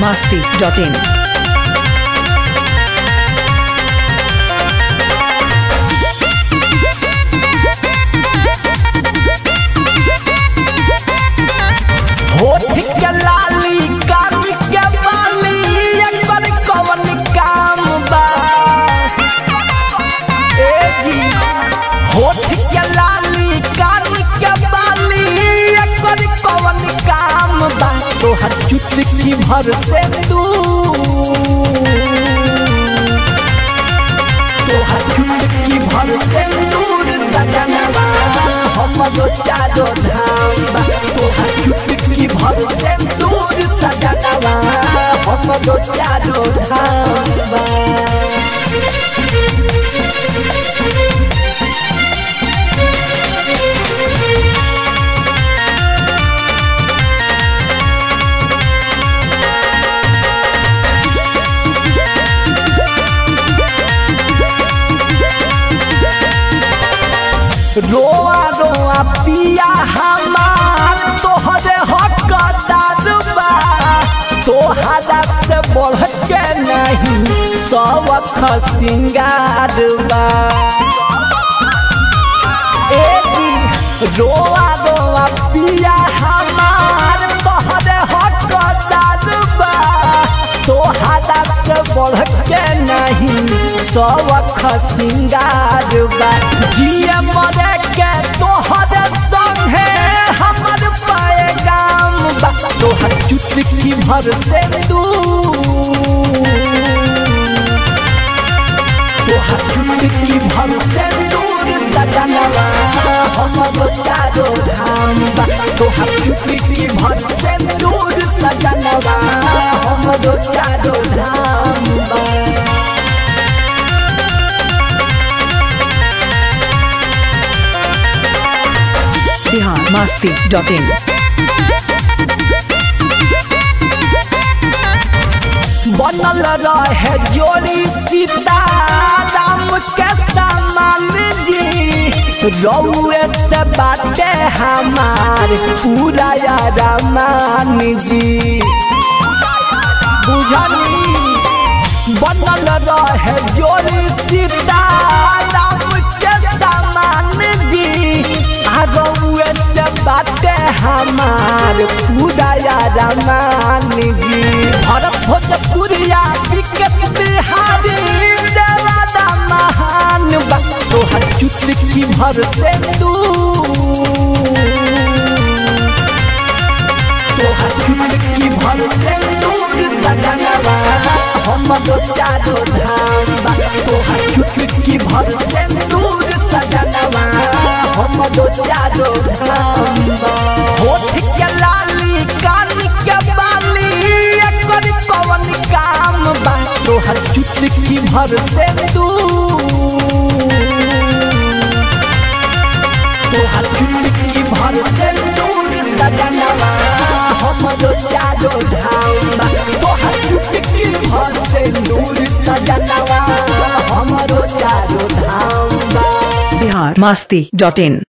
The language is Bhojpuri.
masti.in. होठ के लाली कान के बाली एकर कवन काम बा ए जी होठ के लाली कान के बाली एकर कवन काम बा तोहर चुटकी भर से तू तोहर चुटकी भर से दूर सजनवा हमरो चारो धाम बा तोहर चुटकी भर से दूर सजनवा हमरो चारो धाम बा रोआ रोआ पिया हमार तोहरे हकदार बा तोहरा से बढ़ के नहीं सबक सिंगार बा ए दिन रोआ रोआ पिया हमार तोहरे हकदार बा तोहरा से बढ़ के नहीं सबक सिंगार बा जिए मरे के तोहरे संगे हमर पाए गाम बा तोहर चुटकी भर से तू तोहर चुटकी भर से दूर सजनवा हमरो चारो धाम बा तोहर चुटकी भर से दूर सजनवा हमरो चारो धाम बा Bihar masti.in. बनल रहे जोड़ी सीता राम के समान जी रउए से बाटे हमार पूरा रामान जी बुझनी बनल रहे जोड़ी सीता राम के समान जी आ रउए से बाटे हमार पूरा रामान जी भरत भोजपुरिया विकेट बिहारी देवादा महान बा तोहर चुटकी भर से तू तोहर चुटकी भर से दूर सजनवा हमरो चारो धाम बा तोहर चुटकी भर से दूर सजनवा हमरो चारो धाम बा होठ के लाली कान के बाली एकर कवन काम बा तोहर चुटकी भर से दूर तोहर चुटकी भर से दूर सजनवा हमरो चारो धाम बा तोहर चुटकी भर से दूर सजनवा हमरो चारो धाम बा Bihar masti.in.